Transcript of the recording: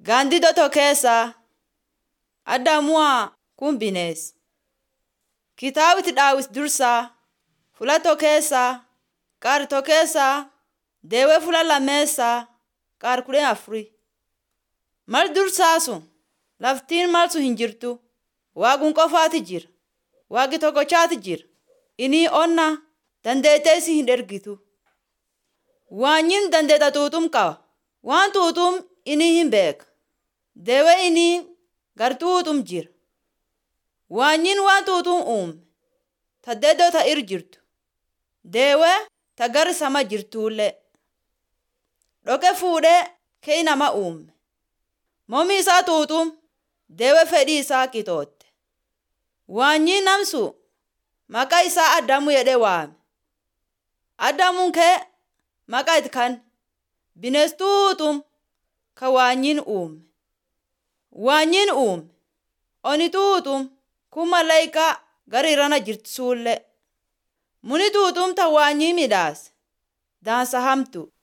Gaandidoo tokko keessa Addamuwaa kun bineensa. Kitaabni Daawit Dursaa Fula tokko keessa qaar tokko keessa deewee fula lameessaa qaar kudhan afurii. Mal dursaa sun laftiin mal sun hin jirtu. Waaqni qofaati jira. Waaqi tokkochaati jira. Inni onna dandeetee isii hin ergitu. Waanyin dandeeta tuutum qaba. Waan tuutum inni hin beeka. Deewee inni gar tuutum jira. Waanyin waan tuutum uume. Taddeeddoo ta ir jirtu. Deewee ta gar sama jirtullee. Dhoqee fuudhee kee nama uume. Mormi isaa tuutum deewee fedhii isaa qixootte. Waanyi namsu maqaa isaa Addamu jedhee waame. Addamuun kee maqaa itti kan bineensi tuutum ka waanyin uume. Waanyin uume oni tuutum kun malaayikaa gara irrana jirtu suullee. Muni tuutum ta waanyi midhaase. Daansa hamtu.